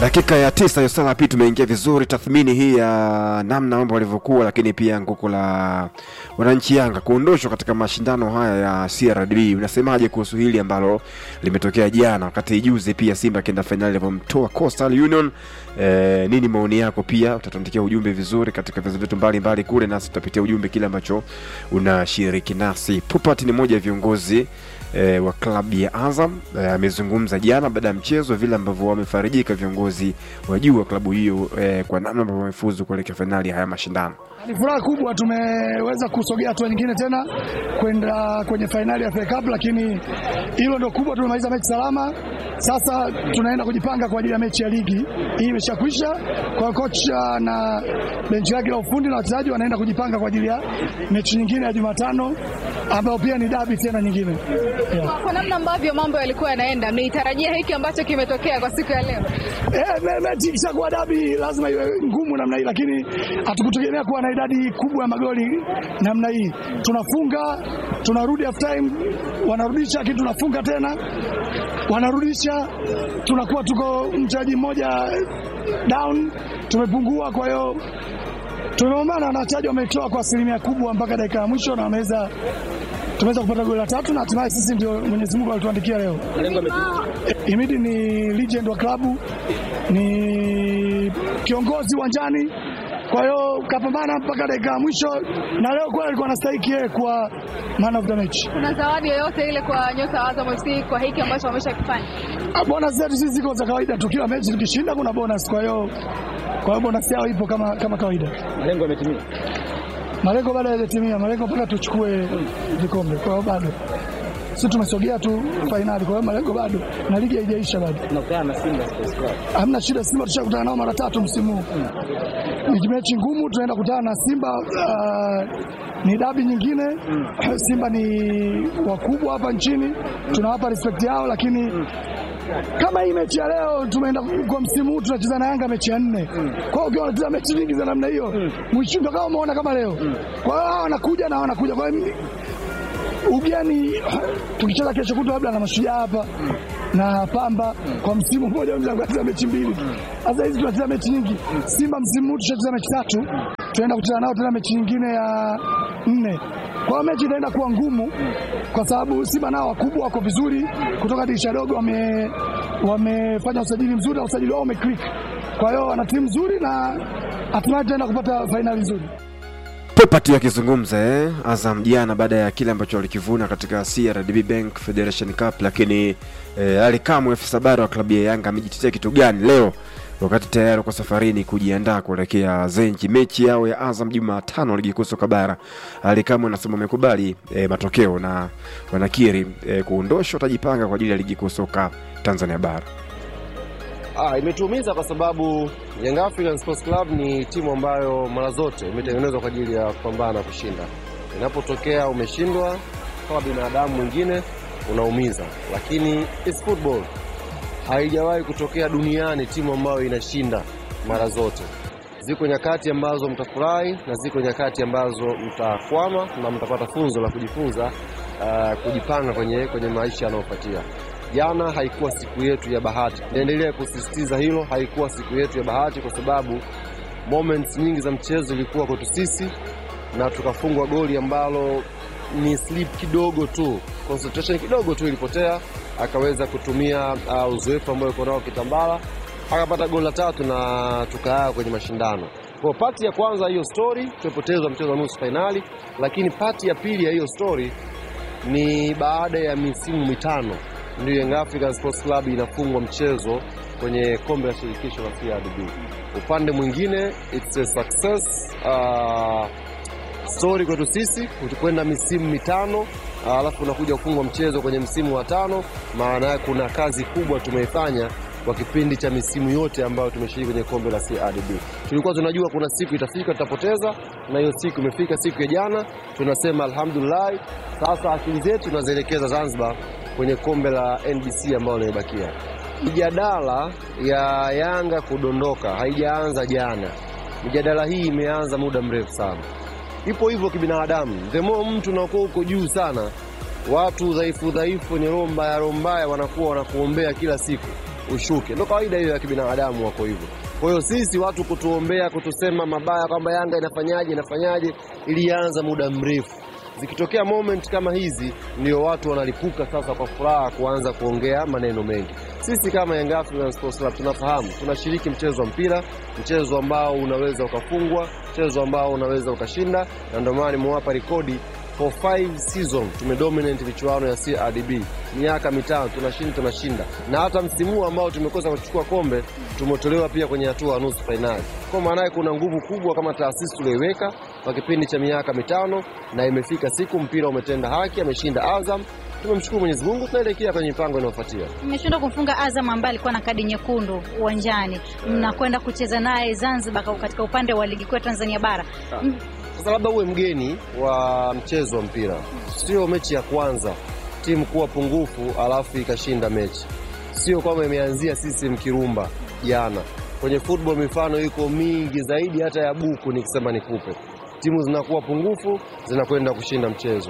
Dakika ya tisa hiyo sana pia tumeingia vizuri, tathmini hii ya namna mambo walivyokuwa, lakini pia nguko la wananchi Yanga kuondoshwa katika mashindano haya ya CRDB. Unasemaje kuhusu hili ambalo limetokea jana, wakati juzi pia Simba akienda fainali alivyomtoa Coastal Union? E, nini maoni yako? Pia utatuandikia ujumbe vizuri katika vyanzo vyetu mbalimbali kule, nasi tutapitia ujumbe kile ambacho unashiriki nasi. Pupat ni mmoja ya viongozi e, wa klabu ya Azam e, amezungumza jana baada ya mchezo vile ambavyo wamefarijika viongozi wa juu wa klabu hiyo e, kwa namna ambavyo wamefuzu kuelekea fainali ya haya mashindano. Ni furaha kubwa, tumeweza kusogea hatua nyingine tena kwenda kwenye fainali ya FA Cup, lakini hilo ndio kubwa. Tumemaliza mechi salama, sasa tunaenda kujipanga kwa ajili ya mechi ya ligi. Hii imeshakwisha, kwa kocha na benchi lake la ufundi na wachezaji wanaenda kujipanga kwa ajili ya mechi nyingine ya Jumatano ambayo pia ni dabi tena nyingine yeah. Kwa namna ambavyo mambo yalikuwa yanaenda, mlitarajia hiki ambacho kimetokea kwa siku ya leo? Eh, me- mechi ikishakuwa dabi lazima iwe ngumu namna hii, lakini hatukutegemea kuwa na idadi kubwa ya magoli namna hii. Tunafunga, tunarudi half time, wanarudisha, lakini tunafunga tena, wanarudisha, tunakuwa tuko mchezaji mmoja down, tumepungua. Kwa hiyo tumeomana na wachezaji wametoa kwa asilimia kubwa mpaka dakika ya mwisho na wameweza tumeweza kupata goli la tatu na hatimaye sisi ndio Mwenyezi Mungu alituandikia leo. Imidi ni legend wa klabu, ni kiongozi uwanjani, kwa hiyo kapambana mpaka dakika ya mwisho, na leo kweli alikuwa anastahili yeye kuwa man of the match. Kuna zawadi yoyote ile kwa nyota wa Azam FC kwa hiki ambacho wameshakifanya? Ah, Bonus zetu sisi ziko za kawaida tu, kila mechi tukishinda kuna bonus, kwa hiyo kwa hiyo bonus yao ipo kama, kama kawaida. Malengo yametimia. Malengo bado hayajatimia, malengo mpaka tuchukue vikombe, kwa hiyo bado sisi tumesogea tu fainali, kwa hiyo malengo bado, na ligi haijaisha bado. Tunakutana na Simba Sports Club. Hamna shida, Simba tushakutana nao mara tatu msimu huu. Ni mechi ngumu, tunaenda kutana na Simba. Uh, ni dabi nyingine. Simba ni wakubwa hapa nchini, tunawapa respect yao, lakini kama hii mechi ya leo tumeenda kwa msimu huu tunacheza na Yanga mechi ya nne. Kwa hiyo ukiwa unacheza mechi nyingi za namna hiyo, mwisho ndio kama umeona kama leo. Kwa hiyo hao wanakuja na wanakuja, kwa hiyo ugeni tukicheza kesho kutwa labda na mashujaa hapa na Pamba kwa msimu mmoja unaweza kucheza mechi mbili. Sasa hizi tunacheza mechi nyingi. Simba msimu huu tushacheza mechi tatu, tunaenda kucheza nao tena mechi nyingine ya nne. Kwa hiyo mechi itaenda kuwa ngumu kwa sababu Simba nao wakubwa wako vizuri, kutoka dirisha dogo wame wamefanya usajili mzuri na usajili wao umeclick. Kwa hiyo wana timu nzuri na hatimaye tutaenda kupata fainali nzuri. Popati akizungumza eh, Azam jana baada ya kile ambacho walikivuna katika CRDB Bank Federation Cup, lakini eh, Ali Kamwe afisa habari wa klabu ya Yanga amejitetea kitu gani leo wakati tayari kwa safarini kujiandaa kuelekea Zenji, mechi yao ya Azam Jumatano ligi kuu soka bara. Ali Kamwe anasema wamekubali eh, matokeo na wanakiri eh, kuondoshwa, watajipanga kwa ajili ya ligi kuu soka Tanzania bara. Ah, imetuumiza kwa sababu Young African Sports Club ni timu ambayo mara zote imetengenezwa kwa ajili ya kupambana na kushinda. Inapotokea umeshindwa, kama binadamu mwingine unaumiza, lakini it's football. Haijawahi kutokea duniani timu ambayo inashinda mara zote. Ziko nyakati ambazo mtafurahi na ziko nyakati ambazo mtakwama na mtapata funzo la kujifunza, ah, kujipanga kwenye, kwenye maisha yanayofuatia. Jana haikuwa siku yetu ya bahati. Naendelea kusisitiza hilo, haikuwa siku yetu ya bahati kwa sababu moments nyingi za mchezo ilikuwa kwetu sisi, na tukafungwa goli ambalo ni slip kidogo tu, concentration kidogo tu ilipotea, akaweza kutumia uh, uzoefu ambao yuko nao Kitambala, akapata goli la tatu na tukaa kwenye mashindano. Kwa pati ya kwanza hiyo story, tumepoteza mchezo wa nusu fainali, lakini pati ya pili ya hiyo story ni baada ya misimu mitano ndio Young African Sports Club inafungwa mchezo kwenye kombe la shirikisho la CRDB. Upande mwingine it's a success uh, story kwetu sisi kwenda misimu mitano uh, alafu unakuja kufungwa mchezo kwenye msimu wa tano. Maana yake kuna kazi kubwa tumeifanya kwa kipindi cha misimu yote ambayo tumeshiriki kwenye kombe la CRDB. Tulikuwa tunajua kuna siku itafika tutapoteza, na hiyo siku imefika, siku ya jana. Tunasema alhamdulillah, sasa akili zetu tunazielekeza Zanzibar kwenye kombe la NBC ambalo limebakia. Mijadala ya Yanga kudondoka haijaanza jana, mijadala hii imeanza muda mrefu sana. Ipo hivyo kibinadamu, the more mtu unakuwa uko juu sana, watu dhaifu dhaifu wenye roho mbaya roho mbaya wanakuwa wanakuombea kila siku ushuke. Ndio kawaida hiyo ya kibinadamu, wako hivyo. Kwa hiyo sisi watu kutuombea, kutusema mabaya kwamba Yanga inafanyaje inafanyaje, ilianza muda mrefu. Zikitokea moment kama hizi, ndio watu wanalipuka sasa kwa furaha kuanza kuongea maneno mengi. Sisi kama Young African Sports Club tunafahamu tunashiriki mchezo wa mpira, mchezo ambao unaweza ukafungwa, mchezo ambao unaweza ukashinda, na ndio maana nimewapa rekodi for five season tumedominate michuano ya CRDB miaka mitano, tunashinda tunashinda, na hata msimu huu ambao tumekosa kuchukua kombe tumetolewa pia kwenye hatua ya nusu fainali. Kwa maana kuna nguvu kubwa kama taasisi tulioiweka kwa kipindi cha miaka mitano, na imefika siku mpira umetenda haki, ameshinda Azam. Tumemshukuru Mwenyezi Mungu, tunaelekea kwenye mipango inayofuatia. Mmeshindwa kumfunga Azam ambaye alikuwa na kadi nyekundu uwanjani, mnakwenda kucheza naye Zanzibar katika upande wa ligi kuu ya Tanzania bara. M- Sasa labda uwe mgeni wa mchezo wa mpira, sio mechi ya kwanza timu kuwa pungufu alafu ikashinda mechi, sio kwamba imeanzia CCM Kirumba jana. Kwenye football mifano iko mingi zaidi hata ya buku, nikisema nikupe. Timu zinakuwa pungufu zinakwenda kushinda mchezo.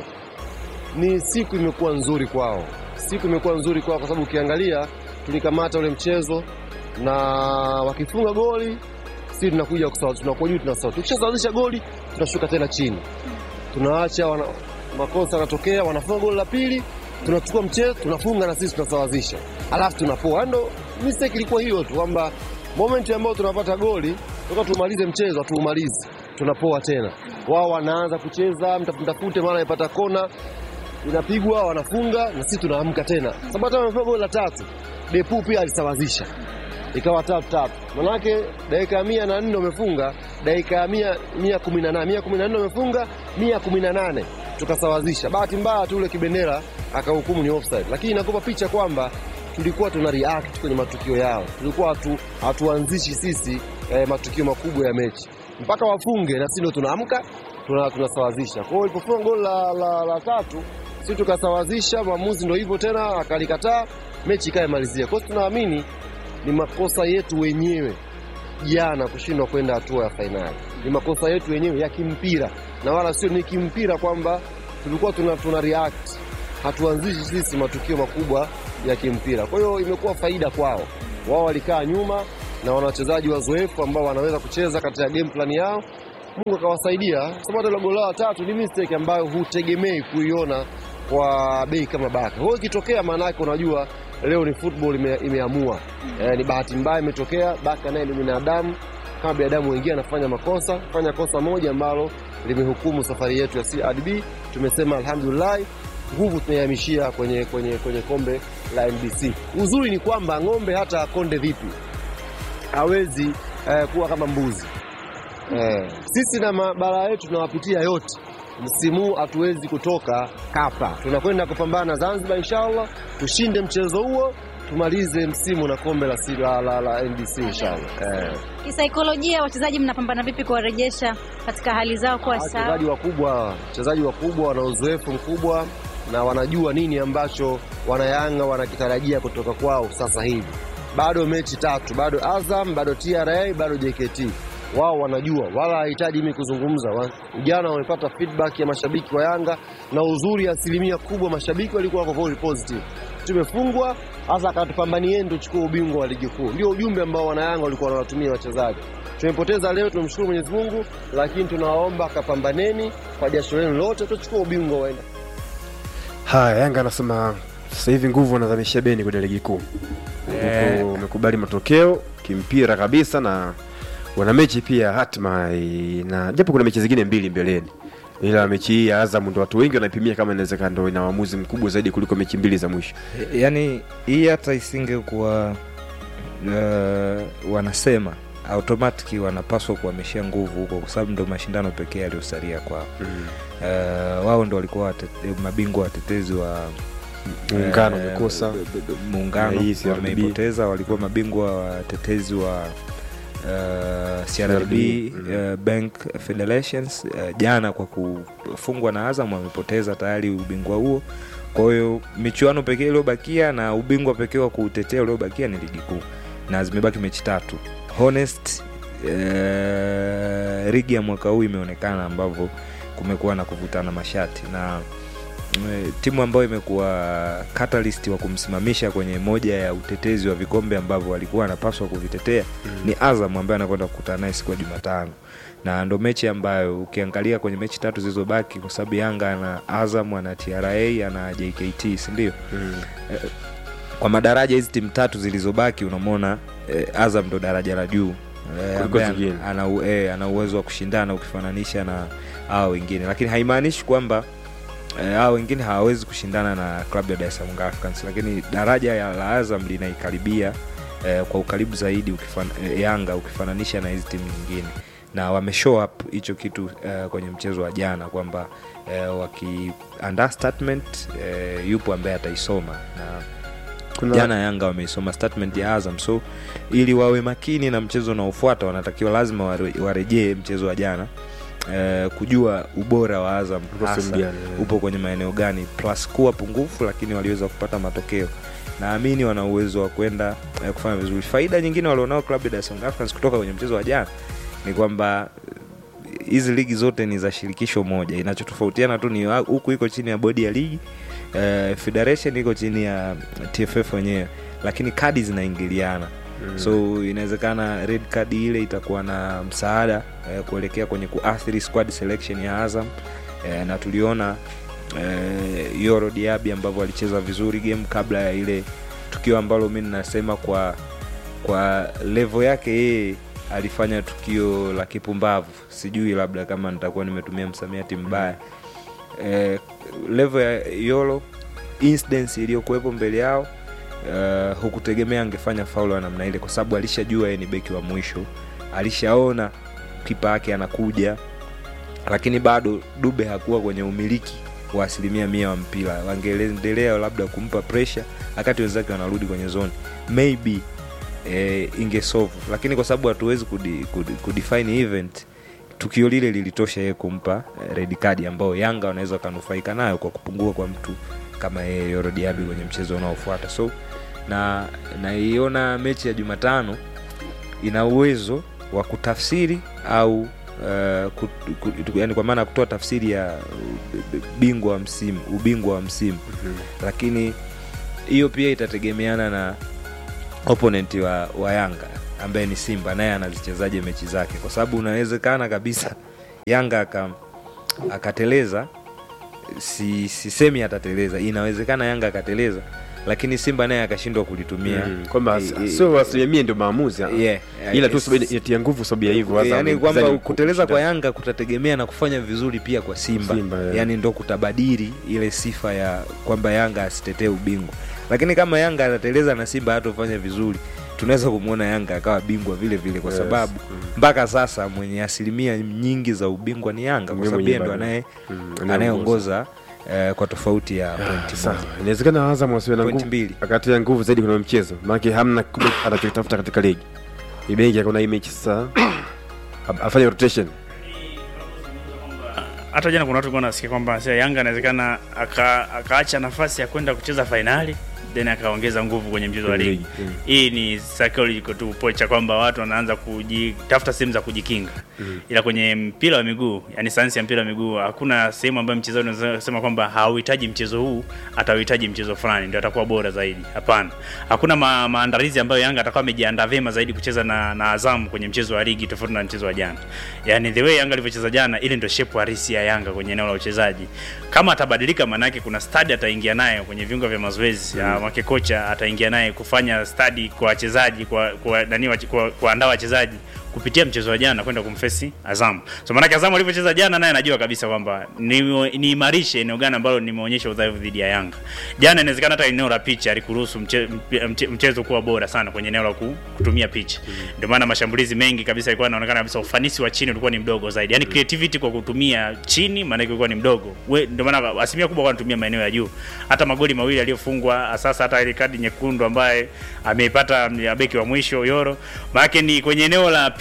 Ni siku imekuwa nzuri kwao, siku imekuwa nzuri kwao kwa sababu ukiangalia tulikamata ule mchezo na wakifunga goli sisi tunakuja kusawa, tunakuwa juu tunasawa. Tukishasawazisha goli tunashuka tena chini, tunaacha wana, makosa yanatokea, wanafunga goli la pili, tunachukua mchezo tunafunga na sisi tunasawazisha, alafu tunapoa. Ndo mistake ilikuwa hiyo tu kwamba moment ambayo tunapata goli toka tumalize mchezo hatuumalizi, tunapoa tena. Wao wanaanza kucheza mtafute, mara ipata kona inapigwa, wanafunga na sisi tunaamka tena, sababu hata wamefunga goli la tatu, Depu pia alisawazisha ikawa tatu tatu, manake dakika ya mia na nne wamefunga, dakika ya mia mia kumi na nane mia kumi na nne wamefunga, mia kumi na nane tukasawazisha. Bahati mbaya tu ule kibendera akahukumu ni offside, lakini inakupa picha kwamba tulikuwa tuna react kwenye matukio yao, tulikuwa hatu, hatuanzishi sisi eh, matukio makubwa ya mechi mpaka wafunge na sisi ndio tunaamka tuna, tunasawazisha. Kwa hiyo ilipofunga goli la, la, la tatu sisi tukasawazisha, mwamuzi ndio hivyo tena akalikataa, mechi ikaemalizia. Kwa hiyo tunaamini ni makosa yetu wenyewe jana kushindwa kwenda hatua ya fainali. Ni makosa yetu wenyewe ya kimpira, na wala sio ni kimpira kwamba tulikuwa tuna, tuna react, hatuanzishi sisi matukio makubwa ya kimpira. Kwa hiyo imekuwa faida kwao, wao walikaa nyuma na wana wachezaji wazoefu ambao wanaweza kucheza katika game plan yao. Mungu akawasaidia, sababu hata ile goli la tatu ni mistake ambayo hutegemei kuiona kwa bei kama Baka. Kwa hiyo ikitokea, maana yake unajua leo ni football ime, imeamua eh, ni bahati mbaya imetokea. Baka naye ni binadamu kama binadamu wengine, anafanya makosa, fanya kosa moja ambalo limehukumu safari yetu ya CRDB. Tumesema alhamdulillah, nguvu tunaihamishia kwenye, kwenye, kwenye kombe la NBC. Uzuri ni kwamba ng'ombe hata akonde vipi hawezi eh, kuwa kama mbuzi eh. Sisi na mabara yetu tunawapitia yote msimu huu hatuwezi kutoka kapa, tunakwenda kupambana na Zanzibar inshallah, tushinde mchezo huo, tumalize msimu na kombe la, la, la, la NBC inshallah. Eh, Kisaikolojia, wachezaji mnapambana vipi kuwarejesha katika hali zao kuwa sawa? wachezaji wakubwa, wachezaji wakubwa wana uzoefu mkubwa na wanajua nini ambacho wanayanga wanakitarajia kutoka kwao sasa hivi. Bado mechi tatu, bado Azam, bado TRA, bado JKT wao wanajua, wala hahitaji mimi kuzungumza. Wa- Jana wamepata feedback ya mashabiki wa Yanga, na uzuri, asilimia kubwa mashabiki walikuwa wako very positive. Tumefungwa hasa, akatupambanieni tuchukue ubingwa wa ligi kuu. Ndio ujumbe ambao wanayanga walikuwa wanawatumia wachezaji. Tumepoteza leo, tumshukuru Mwenyezi Mungu, lakini tunawaomba kapambaneni kwa jasho lenu lote, tuchukue ubingwa waenda Haya, Yanga anasema sasa hivi nguvu wanadhamisha beni kwenye ligi kuu. Eh. Huko Wamekubali matokeo kimpira kabisa na wana mechi pia hatma eh, na japo kuna mechi zingine mbili mbeleni, ila mechi hii ya Azam ndo watu wengi wanaipimia kama inawezekana ndo ina uamuzi mkubwa zaidi kuliko mechi mbili za mwisho. yaani hii hata isingekuwa uh, wanasema automatic wanapaswa kuhamishia nguvu huko kwa sababu ndo mashindano pekee yaliyosalia kwao uh, wao ndo walikuwa wate- mabingwa watetezi wa Muungano eh, umekosa. b- b- b- muungano Na hii CRDB. wameipoteza walikuwa mabingwa watetezi wa uh, CRDB Mm. uh, Bank Federations uh, jana kwa kufungwa na Azam wamepoteza tayari ubingwa huo. Kwa hiyo michuano pekee iliyobakia na ubingwa pekee wa kuutetea uliobakia ni ligi kuu, na zimebaki mechi tatu. Honest uh, ligi ya mwaka huu imeonekana ambavyo kumekuwa na kuvutana mashati na eh, timu ambayo imekuwa catalyst wa kumsimamisha kwenye moja ya utetezi wa vikombe ambavyo walikuwa anapaswa kuvitetea ni Azam ambaye anakwenda kukutana naye siku ya Jumatano na ndo mechi ambayo ukiangalia kwenye mechi tatu zilizobaki kwa sababu Yanga ana Azam ana TRA ana JKT si ndio? Eh, kwa madaraja hizi timu tatu zilizobaki unamwona eh, Azam ndo daraja la juu eh, Kuliko ambaye zingine. ana, u- eh, ana uwezo wa kushindana ukifananisha na hao wengine, lakini haimaanishi kwamba eh, hao wengine hawawezi kushindana na klabu ya Dar es Salaam Africans, lakini daraja ya la Azam linaikaribia eh, kwa ukaribu zaidi ukifan, eh, Yanga ukifananisha na hizi timu nyingine na wame show up hicho kitu eh, kwenye mchezo wa jana kwamba eh, wakiandaa statement eh, yupo ambaye ataisoma na Kuna- jana Yanga wameisoma statement ya Azam, so ili wawe makini na mchezo unaofuata wanatakiwa lazima ware- warejee mchezo wa jana eh, kujua ubora wa Azam Uko sehemu hasa gani, eh. upo kwenye maeneo gani, plus kuwa pungufu, lakini waliweza kupata matokeo. Naamini wana uwezo wa kwenda eh, kufanya vizuri. Faida nyingine walionao klabu ya Dar es Salaam Africans kutoka kwenye mchezo wa jana ni kwamba eh, hizi ligi zote ni za shirikisho moja, inachotofautiana tu ni wa- huku iko chini ya bodi ya ligi eh, federation iko chini ya TFF wenyewe, lakini kadi zinaingiliana mm. so inawezekana red card ile itakuwa na msaada eh, kuelekea kwenye kuathiri squad selection ya Azam eh, na tuliona eh, Yoro Diaby ambavyo alicheza vizuri game kabla ya ile tukio ambalo mi ninasema kwa kwa level yake yeye alifanya tukio la kipumbavu sijui labda kama nitakuwa nimetumia msamiati mbaya eh, level ya yolo incidence iliyokuwepo mbele yao uh, hukutegemea angefanya faulo ya namna ile kwa sababu alishajua yeye ni beki wa mwisho alishaona kipa yake anakuja lakini bado dube hakuwa kwenye umiliki wa asilimia mia wa mpira wangeendelea labda kumpa pressure wakati wenzake wanarudi kwenye zone maybe eh, ingesolve lakini kwa sababu hatuwezi kudi, kudi, kudefine event tukio lile lilitosha yeye kumpa eh, red card ambao yanga wanaweza wakanufaika nayo kwa kupungua kwa mtu kama yeye Yoro Diaby kwenye mchezo unaofuata so na naiona mechi ya jumatano ina uwezo wa kutafsiri au uh, ku, ku, yani kwa maana ya kutoa tafsiri ya uh, bingwa wa msimu ubingwa wa msimu mm-hmm. lakini hiyo pia itategemeana na opponent wa, wa yanga ambaye ni simba naye anazichezaje mechi zake kwa sababu unawezekana kabisa yanga aka, akateleza si, sisemi atateleza inawezekana yanga akateleza lakini simba naye akashindwa kulitumia Mm, kwamba Eh, eh, sio asilimia mia ndio maamuzi ah. yeah, ila tu yes. sababu inatia nguvu sababu ya hivyo Azam yani ni kwamba mchezaji mkuu kuteleza kwa kushinda. yanga kutategemea na kufanya vizuri pia kwa simba, Simba, yeah. yani ndo kutabadili ile sifa ya kwamba yanga asitetee ubingwa lakini kama yanga atateleza na simba hatofanya vizuri tunaweza kumwona yanga akawa bingwa vile vile kwa Yes. sababu mpaka sasa mwenye asilimia nyingi za ubingwa ni yanga kwa Mwenye sababu yeye ndo bado. anaye Mm, anayeongoza. anayeongoza eh, kwa tofauti ya pointi Sawa. moja inawezekana Azam wasiwe na Point nguvu mbili. akatia nguvu zaidi kwenye mchezo maanake hamna kile anachotafuta katika ligi ibengi akona hii mechi sasa af- afanye rotation hata jana kuna watu walikuwa nasikia kwamba sasa Yanga anawezekana aka- akaacha nafasi ya kwenda kucheza fainali then akaongeza nguvu kwenye mchezo wa Kwenye ligi. ligi, mm. Hii ni psychological tu approach ya kwamba watu wanaanza kujitafuta sehemu za kujikinga. Ila kwenye mpira wa miguu, yani sayansi ya mpira wa miguu, hakuna sehemu ambayo mchezaji unaweza kusema kwamba hauhitaji mchezo huu, atauhitaji mchezo fulani ndio atakuwa bora zaidi. Hapana. Hakuna ma, maandalizi ambayo Yanga atakuwa amejiandaa vyema zaidi kucheza na, na Azam kwenye mchezo wa ligi tofauti na mchezo wa jana. Yani the way Yanga alivyocheza jana, ile ndio shape halisi ya Yanga kwenye eneo la uchezaji. Kama atabadilika, maanake kuna study ataingia nayo kwenye viungo vya mazoezi mm. Make kocha ataingia naye kufanya study kwa wachezaji kwa kwa nani wache- kwa kuandaa wachezaji kupitia mchezo wa jana kwenda kumfesi Azam. So maanake Azam alivyocheza jana, naye anajua kabisa kwamba ni- niimarishe eneo gani ambalo nimeonyesha udhaifu dhidi ya Yanga. Jana inawezekana hata eneo la picha alikuruhusu mche, mche, mche, mchezo kuwa bora sana kwenye eneo la ku- kutumia picha. Ndio maana mashambulizi mengi kabisa ilikuwa inaonekana kabisa ufanisi wa chini ulikuwa ni mdogo zaidi. Yaani creativity kwa kutumia chini maana ulikuwa ni mdogo. We- Ndio maana asilimia kubwa kwa anatumia maeneo ya juu. Hata magoli mawili aliyofungwa sasa hata ile kadi nyekundu ambaye ameipata ya beki wa mwisho Yoro. Maana ni kwenye eneo la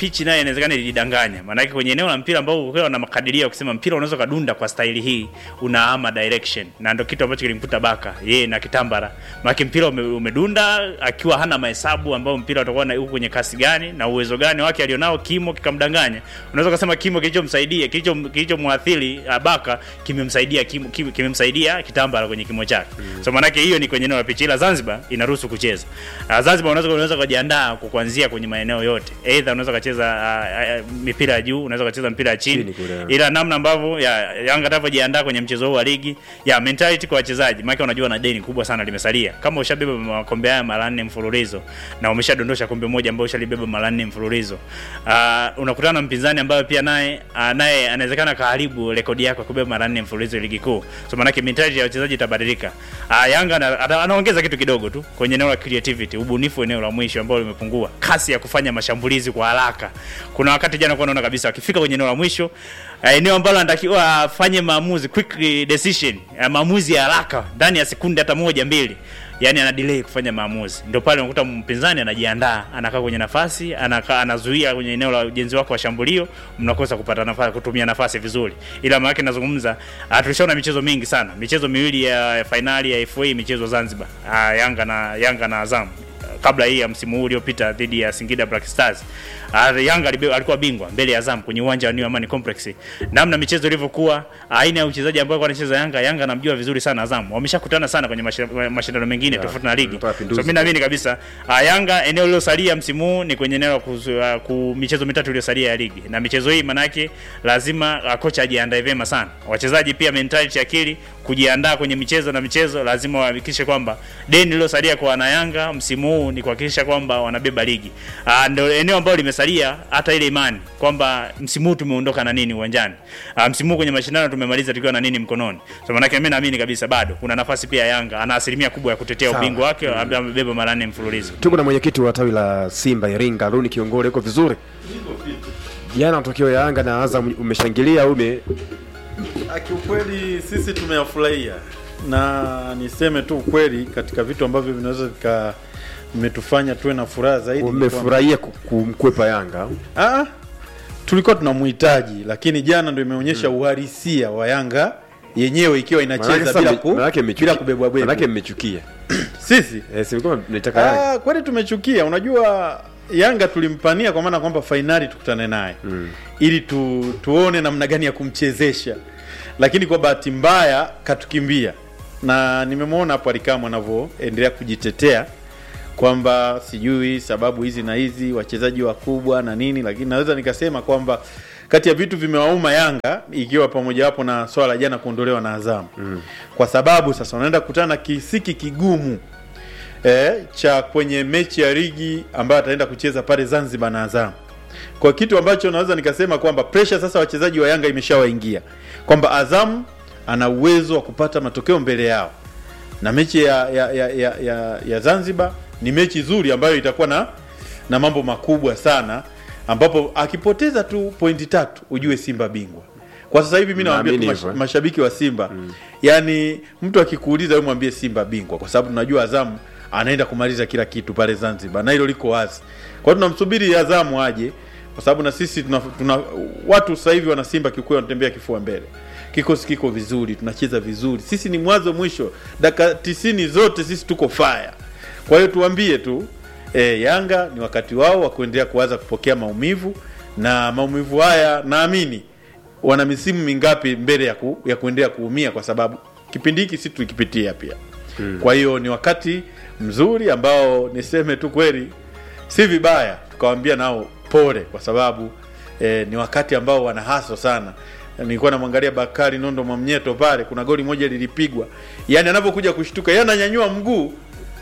pichi naye inawezekana ilidanganya, maanake kwenye eneo la mpira ambao ukiwa na makadirio ya kusema mpira unaweza kadunda kwa staili hii, unaama direction, na ndio kitu ambacho kilimkuta Baka yeye na Kitambara, maana mpira ume, umedunda akiwa hana mahesabu ambao mpira utakuwa na uko kwenye kasi gani na uwezo gani wake alionao, kimo kikamdanganya. Unaweza kusema kimo kilichomsaidia kilicho kilichomwathiri uh, Baka kimemsaidia kimo, kim- kimemsaidia Kitambara kwenye kimo chake so maanake hiyo ni kwenye eneo la pichi, ila Zanzibar inaruhusu kucheza. Uh, Zanzibar unaweza unaweza kujiandaa kwa kuanzia kwenye maeneo yote, either unaweza kucheza uh, uh, mipira ya juu, unaweza kucheza mpira ya chini, Chini kule. ila namna ambavyo ya Yanga atavyojiandaa kwenye mchezo huu wa ligi ya mentality kwa wachezaji, maana unajua na deni kubwa sana limesalia. Kama ushabeba makombe haya mara nne mfululizo na umeshadondosha kombe moja ambao ushalibeba mara nne mfululizo, uh, unakutana na mpinzani ambaye pia naye uh, naye anawezekana kaharibu rekodi yako ya kubeba mara nne mfululizo ligi kuu. So maana mentality ya wachezaji itabadilika. Uh, Yanga ana- ata- anaongeza kitu kidogo tu kwenye eneo la creativity, ubunifu eneo la mwisho ambao limepungua, kasi ya kufanya mashambulizi kwa haraka. Kuna wakati jana kwa naona kabisa wakifika kwenye eneo la mwisho uh, eneo ambalo anatakiwa afanye maamuzi quick decision, uh, maamuzi ya haraka ndani ya sekunde hata moja mbili yani ana delay kufanya maamuzi, ndio pale unakuta mpinzani anajiandaa, anakaa kwenye nafasi, anakaa anazuia kwenye eneo la ujenzi wako wa shambulio, mnakosa kupata nafasi, kutumia nafasi vizuri. Ila maana yake nazungumza, ah, tulishaona michezo mingi sana, michezo miwili ya fainali ya FA michezo Zanzibar, ah, Yanga na Yanga na Azam kabla hii ya msimu huu uliopita dhidi ya Singida Black Stars. Uh, Yanga alibe- alikuwa bingwa mbele ya Azam kwenye uwanja wa New Amani Complex. Namna michezo ilivyokuwa, aina ya uchezaji ambao alikuwa anacheza Yanga, Yanga anamjua vizuri sana Azam. Wameshakutana sana kwenye mashi- mashindano mengine tofauti na ligi. wametoa So pinduzi. mimi naamini kabisa uh, Yanga eneo lilosalia msimu huu ni kwenye eneo la kuzu- uh, ku michezo mitatu iliyosalia ya ligi. Na michezo hii manake lazima uh, kocha ajiandae vyema sana. Wachezaji pia mentality akili kujiandaa kwenye michezo na michezo lazima wahakikishe kwamba deni lilosalia kwa wana Yanga msimu huu ni kuhakikisha kwamba wanabeba ligi. Uh, ndio eneo ambalo limesalia hata ile imani kwamba msimu huu tumeondoka na nini uwanjani. Uh, msimu huu kwenye mashindano tumemaliza tukiwa na nini mkononi. So maana mimi naamini kabisa bado kuna nafasi pia Yanga ana asilimia kubwa ya kutetea Sawa. ubingwa wake ambaye amebeba mara nne mfululizo. tuko na mwenyekiti wa tawi la Simba Iringa, Luni Kiongole, uko vizuri? Jana matokeo ya Yanga na Azam umeshangilia au ume Ah, Kiukweli sisi tumeyafurahia na niseme tu ukweli, katika vitu ambavyo vinaweza vika vimetufanya tuwe na furaha zaidi ni kwamba- umefurahia ku- kumkwepa Yanga? Ah, tulikuwa tunamhitaji, lakini jana ndio imeonyesha uhalisia wa Yanga yenyewe ikiwa Manake inacheza sasa bila, mme- ku, manake mmechukia- bila kubebwa manake bebwa. mmechukia Sisi eh, si mlikuwa mnaitaka Yanga ah, kweli tumechukia. Unajua Yanga tulimpania kwa maana kwamba fainali tukutane naye mm. ili tu, tuone namna gani ya kumchezesha, lakini kwa bahati mbaya katukimbia, na nimemwona hapo Alikamwe anavyoendelea kujitetea kwamba sijui sababu hizi na hizi wachezaji wakubwa na nini, lakini naweza nikasema kwamba kati ya vitu vimewauma Yanga ikiwa pamoja wapo na swala la jana kuondolewa na Azamu mm. kwa sababu sasa wanaenda kukutana na kisiki kigumu eh, cha kwenye mechi ya ligi ambayo ataenda kucheza pale Zanzibar na Azamu kwa kitu ambacho naweza nikasema kwamba pressure sasa wachezaji wa Yanga imeshawaingia kwamba Azam ana uwezo wa kupata matokeo mbele yao, na mechi ya, ya, ya, ya, ya, ya Zanzibar ni mechi nzuri ambayo itakuwa na na mambo makubwa sana, ambapo akipoteza tu pointi tatu ujue Simba bingwa. Kwa sasa hivi mi nawaambia tu Naamini mash, hivyo, eh. mashabiki wa Simba mm. yani mtu akikuuliza wewe mwambie Simba bingwa, kwa sababu tunajua Azamu anaenda kumaliza kila kitu pale Zanzibar na hilo liko wazi. Kwa hiyo tunamsubiri Azamu aje, kwa sababu na sisi tuna, tuna watu sasa hivi wana Simba kikweli wanatembea kifua mbele. Kikosi kiko vizuri, tunacheza vizuri, sisi ni mwanzo mwisho, dakika tisini zote sisi tuko fire. Kwa hiyo tuambie tu e, Yanga ni wakati wao wa kuendelea kuanza kupokea maumivu, na maumivu haya naamini wana misimu mingapi mbele ya, ku, ya kuendelea kuumia, kwa sababu kipindi hiki si tulikipitia pia mm. Kwa hiyo ni wakati mzuri ambao niseme tu kweli, si vibaya tukawambia nao pole, kwa sababu eh, ni wakati ambao wana haso sana. Nilikuwa namwangalia Bakari Nondo Mwamnyeto pale, kuna goli moja lilipigwa, yani anapokuja kushtuka, yeye ananyanyua mguu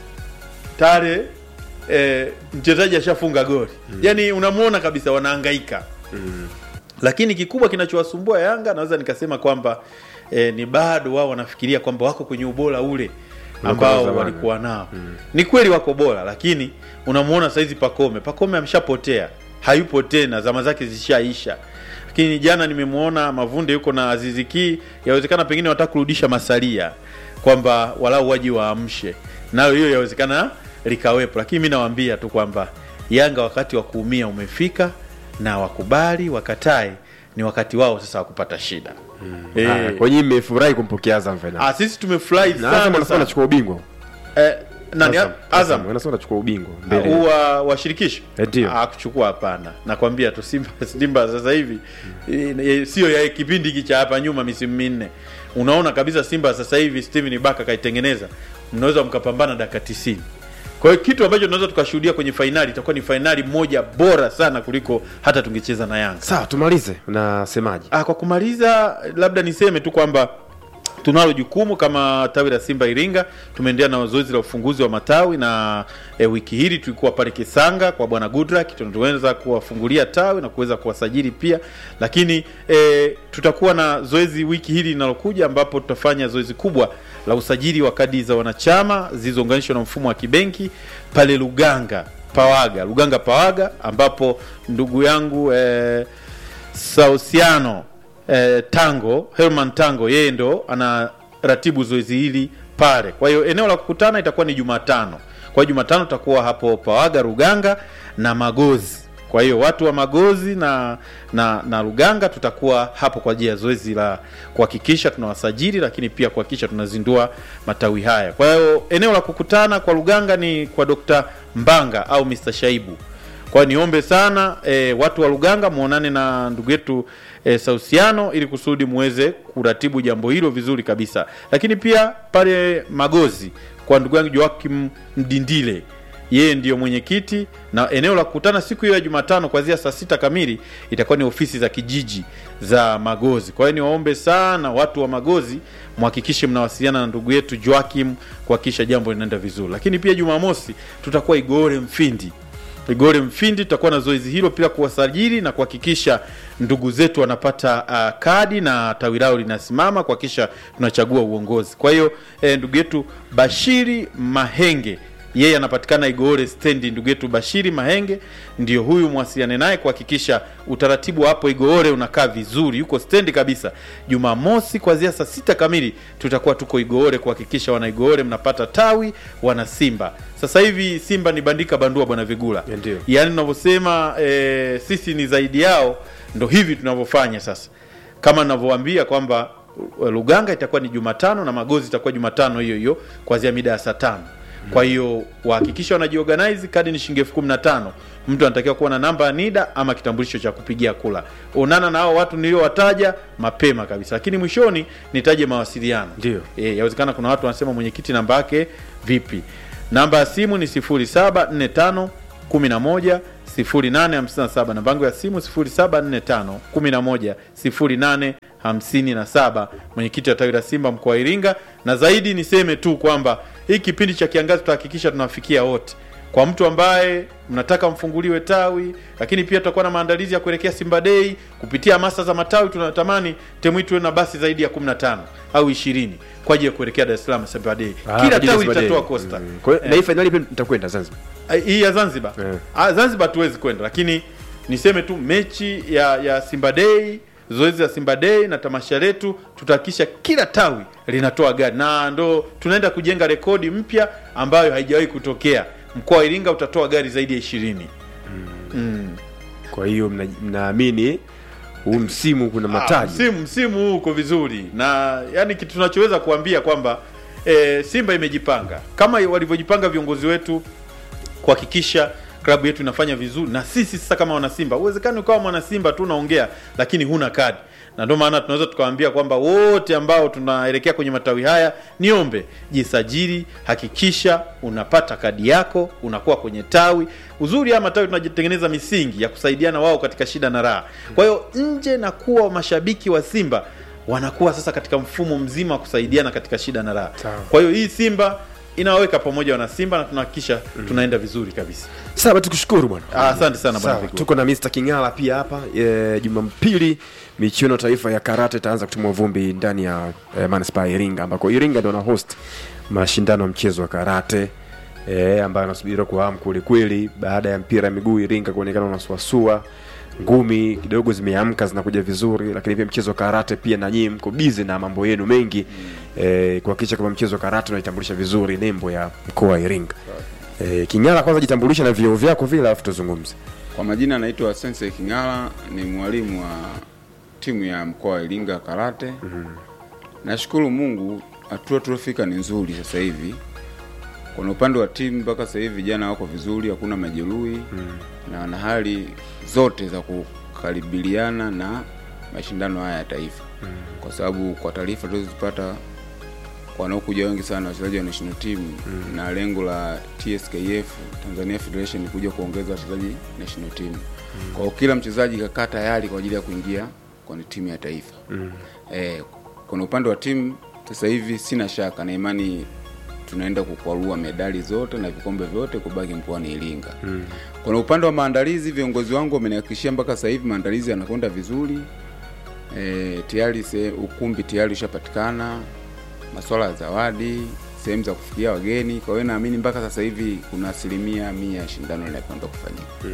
tare eh, mchezaji ashafunga goli mm. Yani unamwona kabisa wanahangaika Mm. lakini kikubwa kinachowasumbua Yanga naweza nikasema kwamba eh, ni bado wao wanafikiria kwamba wako kwenye ubora ule ambao zamani. walikuwa nao mm. Ni kweli wako bora, lakini unamwona saizi Pakome, Pakome ameshapotea, hayupo tena, zama zake zishaisha. Lakini jana nimemwona Mavunde yuko na Aziziki, yawezekana pengine wataka kurudisha masalia kwamba walau waji waamshe, nayo hiyo yawezekana likawepo, lakini mi nawaambia tu kwamba Yanga wakati wa kuumia umefika na wakubali wakatae ni wakati wao sasa wa kupata shida Eh, Haya, kwa nyinyi mmefurahi kumpokea Azam finali. ah, sisi tumefurahi Na Azam sana anasema sana. anachukua ubingwa. Eh, nani Azam, Azam anasema anachukua ubingwa Ah, mbele. wa wa shirikisho Eh, ndio. Ah, kuchukua hapana nakwambia tu simba simba sasa hivi eh, eh, sio ya kipindi hiki cha hapa nyuma misimu minne unaona kabisa simba sasa hivi steven baka kaitengeneza mnaweza mkapambana dakika 90 kwa hiyo kitu ambacho tunaweza tukashuhudia kwenye fainali itakuwa ni fainali moja bora sana kuliko hata tungecheza na yanga Sawa, tumalize. Unasemaje? Ah, kwa kumaliza labda niseme tu kwamba tunalo jukumu kama tawi la Simba Iringa. Tumeendelea na zoezi la ufunguzi wa matawi na e, wiki hili tulikuwa pale Kisanga kwa bwana Goodluck, tunaweza kuwafungulia tawi na kuweza kuwasajili pia, lakini e, tutakuwa na zoezi wiki hili linalokuja ambapo tutafanya zoezi kubwa la usajili wa kadi za wanachama zilizounganishwa na mfumo wa kibenki pale Luganga Pawaga, Luganga Pawaga, ambapo ndugu yangu e, Sausiano eh, Tango Herman Tango yeye ndo anaratibu zoezi hili pale. Kwa hiyo eneo la kukutana itakuwa ni Jumatano. Kwa hiyo Jumatano tutakuwa hapo Pawaga, Ruganga na Magozi. Kwa hiyo watu wa Magozi na na, na Ruganga tutakuwa hapo kwa ajili ya zoezi la kuhakikisha tunawasajili, lakini pia kuhakikisha tunazindua matawi haya. Kwa hiyo eneo la kukutana kwa Ruganga ni kwa Dr. Mbanga au Mr. Shaibu. Kwa hiyo niombe sana e, watu wa Luganga muonane na ndugu yetu e, Sausiano ili kusudi muweze kuratibu jambo hilo vizuri kabisa. Lakini pia pale Magozi kwa ndugu yangu Joakim Mdindile, yeye ndiyo mwenyekiti na eneo la kukutana siku hiyo ya Jumatano kuanzia saa sita kamili itakuwa ni ofisi za kijiji za Magozi. Kwa hiyo niwaombe sana watu wa Magozi mhakikishe mnawasiliana na ndugu yetu Joakim kuhakikisha jambo linaenda vizuri. Lakini pia Jumamosi tutakuwa Igore Mfindi Igore Mfindi tutakuwa na zoezi hilo pia kuwasajili na kuhakikisha ndugu zetu wanapata uh, kadi na tawi lao linasimama kuhakikisha tunachagua uongozi. Kwa hiyo eh, ndugu yetu Bashiri Mahenge yeye anapatikana Igore stendi. Ndugu yetu Bashiri Mahenge ndio huyu, mwasiliane naye kuhakikisha utaratibu hapo Igore unakaa vizuri, yuko stendi kabisa. Jumamosi kuanzia saa sita kamili tutakuwa tuko Igore kuhakikisha wana Igore mnapata tawi, wana Simba. Sasa hivi Simba ni bandika bandua, bwana Vigula, Ndio. yaani tunavyosema e, sisi ni zaidi yao, ndo hivi tunavyofanya sasa, kama ninavyowaambia kwamba uh, Luganga itakuwa ni Jumatano na Magozi itakuwa Jumatano hiyo hiyo kuanzia mida ya saa tano. Kwa hiyo wahakikisha wanajiorganize. Kadi ni shilingi elfu kumi na tano. Mtu anatakiwa kuwa na namba ya NIDA ama kitambulisho cha kupigia kula. Onana na hao watu niliowataja mapema kabisa, lakini mwishoni nitaje mawasiliano. Ndio. E, yawezekana kuna watu wanasema mwenyekiti namba yake vipi? Namba ya simu ni 0745 11 0857. Namba yangu ya simu 0745 11 0857. Mwenyekiti wa tawi la Simba mkoa wa Iringa. Na zaidi niseme tu kwamba hii kipindi cha kiangazi tutahakikisha tunawafikia wote. Kwa mtu ambaye mnataka mfunguliwe tawi, lakini pia tutakuwa na maandalizi ya kuelekea Simba Day kupitia hamasa za matawi. Tunatamani timu hii tuwe na basi zaidi ya 15 au 20 kwa ajili ya kuelekea Dar es Salaam Simba Day. Ah, kwa Kila ajili ya tawi Simba Day. litatoa costa. Mm. Kwa hiyo na hii fainali pia mtakwenda Zanzibar. Eh, hii ya Zanzibar Eh. ah, Zanzibar tuwezi kwenda, lakini niseme tu mechi ya ya Simba Day, zoezi la Simba Day na tamasha letu, tutahakikisha kila tawi linatoa gari, na ndo tunaenda kujenga rekodi mpya ambayo haijawahi kutokea. Mkoa wa Iringa utatoa gari zaidi ya ishirini. Mm. Kwa hiyo mna- mnaamini huu msimu kuna Ah, mataji. msimu msimu huu uko vizuri, na yani kitu tunachoweza kuambia kwamba e, Simba imejipanga kama walivyojipanga viongozi wetu kuhakikisha klabu yetu inafanya vizuri, na sisi sasa kama wanasimba, uwezekani ukawa mwanasimba tu unaongea lakini huna kadi, na ndio maana tunaweza tukawaambia kwamba wote ambao tunaelekea kwenye matawi haya, niombe jisajili, hakikisha unapata kadi yako, unakuwa kwenye tawi. Uzuri haya matawi tunajitengeneza misingi ya kusaidiana wao katika shida na raha. Kwa hiyo nje na kuwa mashabiki wa Simba wanakuwa sasa katika mfumo mzima wa kusaidiana katika shida na raha. Sawa. Kwa hiyo hii Simba inawaweka pamoja wana Simba na tunahakikisha tunaenda vizuri kabisa. Sawa, tukushukuru bwana. Ah, asante sana bwana Sawa, Vigo. tuko na Mr. Kingala pia hapa e, Jumapili michuano taifa ya karate itaanza kutimua vumbi ndani ya e, manispaa ya Iringa ambako Iringa ndio na host mashindano ya mchezo wa karate e, ambayo anasubiriwa kwa hamu kweli kweli baada ya mpira ya miguu Iringa kuonekana unasuasua ngumi kidogo zimeamka zinakuja vizuri, lakini pia mchezo wa karate pia na nyinyi mko busy na mambo yenu mengi eh, kuhakikisha kwamba mchezo wa karate unaitambulisha vizuri nembo ya mkoa wa Iringa. Eh, King'ala, kwanza jitambulisha na vioo vyako vile, alafu tuzungumze. Kwa majina anaitwa Sense King'ala, ni mwalimu wa timu ya mkoa wa Iringa karate. Nashukuru Mungu, hatua tuliofika ni nzuri sasa hivi. Kuna upande wa timu mpaka sasa hivi vijana wako vizuri, hakuna majeruhi na na hali zote za kukaribiliana na mashindano haya ya taifa, kwa sababu kwa taarifa tulizozipata wanaokuja wengi sana wachezaji wa national team na lengo la TSKF Tanzania Federation ni kuja kuongeza wachezaji national team. Kwa hiyo kila mchezaji kakaa tayari kwa ajili ya kuingia kwenye timu ya taifa. Eh, kuna upande wa timu sasa hivi sina shaka na imani tunaenda kukwarua medali zote na vikombe vyote kubaki mkoani Iringa. Kuna upande wa maandalizi, viongozi wangu wamenihakikishia mpaka sasa hivi maandalizi yanakwenda vizuri. E, tayari se, ukumbi tayari ushapatikana, masuala ya zawadi, sehemu za kufikia wageni. Kwa hiyo naamini mpaka sasa hivi kuna asilimia mia ya shindano linakwenda kufanyika.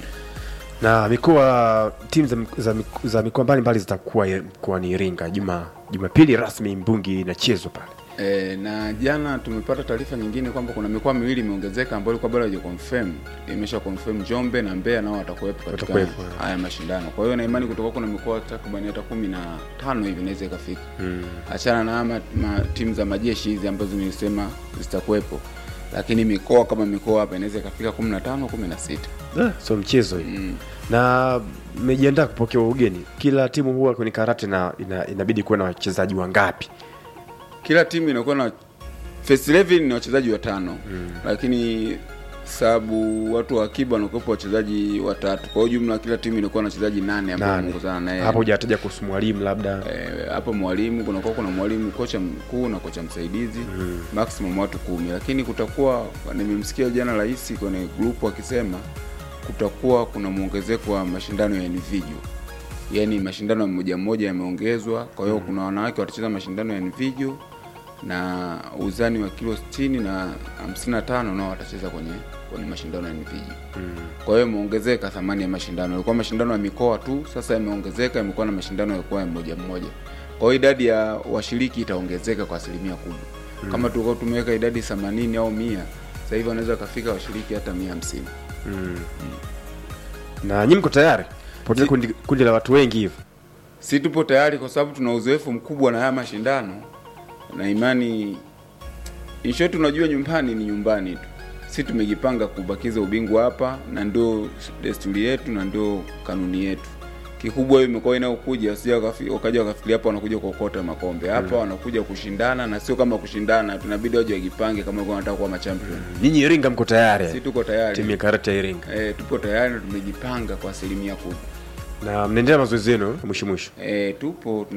na mikoa timu za, za, za mikoa mbalimbali zitakuwa mkoani Iringa juma Jumapili rasmi mbungi inachezwa pale. E, na jana tumepata taarifa nyingine kwamba kuna mikoa miwili imeongezeka ambayo ilikuwa bado haija confirm. Imesha confirm Njombe na Mbeya nao watakuwepo katika Watakuwepo, eh. haya mashindano. Kwa hiyo na imani kutoka kuna mikoa takriban hata kumi na tano hivi inaweza ikafika. Achana na ma, ma, timu za majeshi hizi ambazo nilisema zitakuwepo, lakini mikoa kama mikoa hapa inaweza ikafika 15 16. Ah, so mchezo hii na mmejiandaa kupokea ugeni. Kila timu huwa kwenye karate na ina, inabidi kuwa na wachezaji wangapi? Kila timu inakuwa na first 11 ni wachezaji watano lakini sababu watu wa akiba wanakuwepo wachezaji watatu. Kwa hiyo jumla kila timu inakuwa na wachezaji nane ambao Nane. wanaongozana naye. Hapo hujataja kuhusu mwalimu labda. Eh, hapo mwalimu kunakuwa kuna mwalimu kocha mkuu na kocha msaidizi maximum watu kumi, lakini kutakuwa nimemsikia jana rais kwenye grupu akisema kutakuwa kuna mwongezeko wa mashindano ya individual, yaani mashindano ya mmoja mmoja yameongezwa. Kwa hiyo kuna wanawake watacheza mashindano ya individual na uzani wa kilo 60 na 55 nao watacheza kwenye kwenye mashindano ya individual. Kwa hiyo imeongezeka thamani ya mashindano. Ilikuwa mashindano ya mikoa tu, sasa imeongezeka, imekuwa na mashindano ya ya mmoja mmoja. Kwa hiyo idadi ya washiriki itaongezeka kwa asilimia kubwa. Kama tulikuwa tumeweka idadi 80 au 100, sasa hivi wanaweza kafika washiriki hata 150. Na nyinyi mko tayari? Poteza kundi, kundi la watu wengi hivyo. Si tupo tayari kwa sababu tuna uzoefu mkubwa na haya mashindano na imani in short, unajua nyumbani ni nyumbani tu. Si tumejipanga kubakiza ubingwa hapa, na ndio desturi yetu na ndio kanuni yetu. Kikubwa hiyo imekuwa inayokuja, wasija wakafi- wakaja wakafikiria hapa wanakuja kuokota makombe hapa, wanakuja kushindana, na sio kama kushindana, tunabidi waje wajipange kama walikuwa wanataka kuwa machampion. Nyinyi Iringa mko tayari? Si tuko tayari, Timu ya karate ya Iringa. eh, tupo tayari na tumejipanga kwa asilimia kubwa. Na mnaendelea mazoezi yenu mwisho mwisho. Eh, tupo